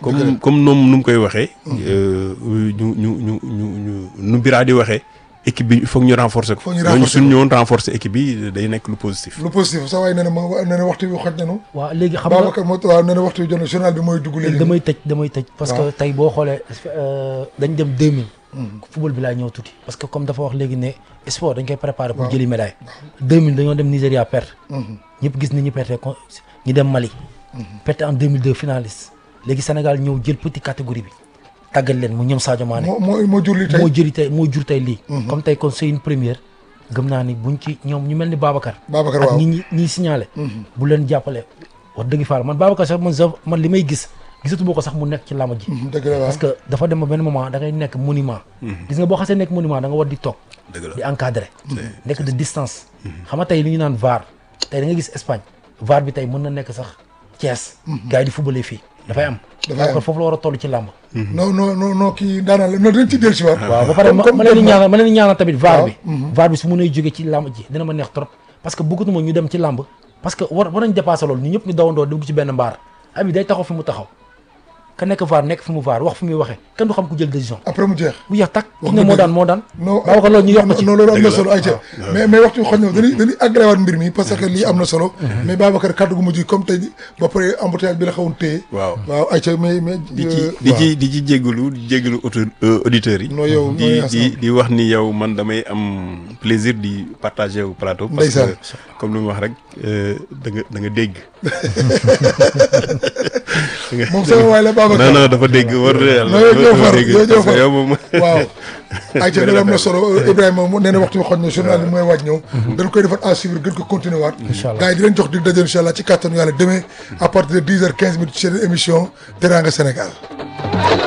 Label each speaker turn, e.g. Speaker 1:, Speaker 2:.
Speaker 1: comme comme noom nu mu koy waxee. ñu ñu ñu ñu ñu nu Bira di waxee. équipe bi il faut que ñu renforcer ko.
Speaker 2: Faut ñu
Speaker 1: ñooñu
Speaker 2: renforcer
Speaker 1: suñu ñëwoon renforcer équipe bi day nekk lu positif.
Speaker 2: lu positif sa waay nee na ma nee na waxtu bi xoj nañu
Speaker 3: waaw léegi xam nga
Speaker 2: Babacar moo waaw nee na waxtu bi jot na journal bi mooy dugg léegi
Speaker 3: damay tëj damay tëj parce que
Speaker 2: waaw.
Speaker 3: tey boo xoolee euh, dañ dem 2000 football bi laa ñëw tuuti parce que comme dafa wax léegi ne sport dañ koy préparer pour jëli médaille 2000 dañoo dem Nigéria perte ñëpp gis ni ñu perte ko ñu dem Mali perte en 2002 finaliste léegi Sénégal ñëw jël petit catégorie bi tàggat leen mu ñoom Sadio Mané
Speaker 2: moo moo moo jur li tey
Speaker 3: moo jëri tey moo jur tey lii comme tey kon c'est une première gëm naa ni buñ ci ñoom ñu mel ni Babacar
Speaker 2: Babacar
Speaker 3: ak
Speaker 2: waaw
Speaker 3: ñi ñi ñiy signalé bu leen jàppale wax dëgg faal man Babacar sax man sa man li may gis gisatuma ko sax mu nekk ci làmb ji
Speaker 2: Mhm, dëgg la waaw
Speaker 3: parce que dafa dem ba benn moment da ngay nekk monument gis nga boo xasee nekk monument da nga war di toog
Speaker 1: dëgg la
Speaker 3: di encadré nekk de distance xam nga tey li ñu naan VAR tey da nga gis Espagne VAR bi tey mën na nekk sax Thiès gars yi di footballé fii dafay am
Speaker 2: Dafay am.
Speaker 3: Babacar foofu la war a toll ci làmb
Speaker 2: non non non non kii daanaka la non dañ ci dellu si waat
Speaker 3: waaw ba pare ma ma leen di ñaanal ma leen di ñaanal tamit VAR bi VAR bi su mënee jóge ci làmb ji dina ma neex trop parce que bëggatuma ñu dem ci làmb parce que war war nañ dépassé loolu ñu ñëpp ñu dawandoo dugg ci benn mbaar abi day taxaw fi mu taxaw ka nekk VAR nekk fi mu VAR wax fi muy waxee kenn du xam ku jël décision
Speaker 2: après mu jeex
Speaker 3: bu yeex tak
Speaker 2: Wax
Speaker 3: ki ne
Speaker 2: nga
Speaker 3: moo
Speaker 2: dëgg.
Speaker 3: daan moo daan
Speaker 2: non
Speaker 3: Babacar loolu ñu yokk ci
Speaker 2: non loolu am na
Speaker 1: Dëgg la.
Speaker 2: solo ayca mais mais waxtu bi xoj na dañuy dañuy agréé waat mbir mi parce que lii am na solo mais Babacar kàddu gu mujj comme tey ba pare embouteillage bi la xawoon téye
Speaker 1: waaw
Speaker 2: waaw ayca mais mais
Speaker 1: di ci
Speaker 2: euh,
Speaker 1: di
Speaker 2: waaw.
Speaker 1: ci di ci jégalu di jégalu auto auditeurs yi.
Speaker 2: Non, yow,
Speaker 1: di
Speaker 2: nooy
Speaker 1: di
Speaker 2: ensemble.
Speaker 1: di wax ni yow man damay am plaisir di partager au plateau. parce
Speaker 2: Ndeysaan.
Speaker 1: que comme lu mu wax rek euh, da nga da nga dégg.
Speaker 2: moom sama waay la Babacar
Speaker 1: non non dafa dégg war na yàlla.
Speaker 2: non yow ñoo
Speaker 1: dafa
Speaker 2: far
Speaker 1: dégg
Speaker 2: yow ñoo
Speaker 1: parce que
Speaker 2: far
Speaker 1: yow moom.
Speaker 2: waaw ayca loolu am na solo Ibrahima mu nee na waxtu bi xoj na journal bi mooy waaj ñëw dañ koy defar à suivre gën ko continuer waat
Speaker 3: Incha allah.
Speaker 2: gars yi di leen jox dig daje incha allah ci kàttanu yàlla demain à partir de 10 heures 15 minutes ci seen émission Teranga Sénégal